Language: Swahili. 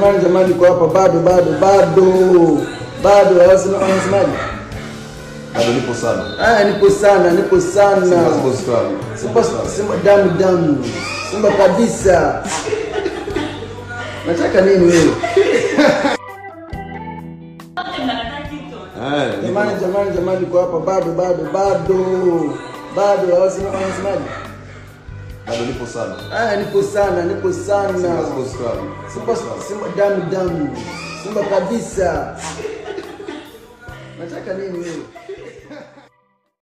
jamani, jamani, kwa hapa bado bado bado bado, wanasema- wanasemaje? Bado nipo sana. Ah, nipo sana, nipo sana. Simba Sports Club. Simba, Simba damu damu, Simba kabisa. Nataka nini wewe? Eh, nipo- Jamani, jamani, jamani, kwa hapa bado bado bado bado, wanasema- wanasemaje? Bado nipo sana. Ah, nipo sana, nipo Simba sana. Sports Club. Simba, Simba damu damu, Simba kabisa. Nataka nini wewe?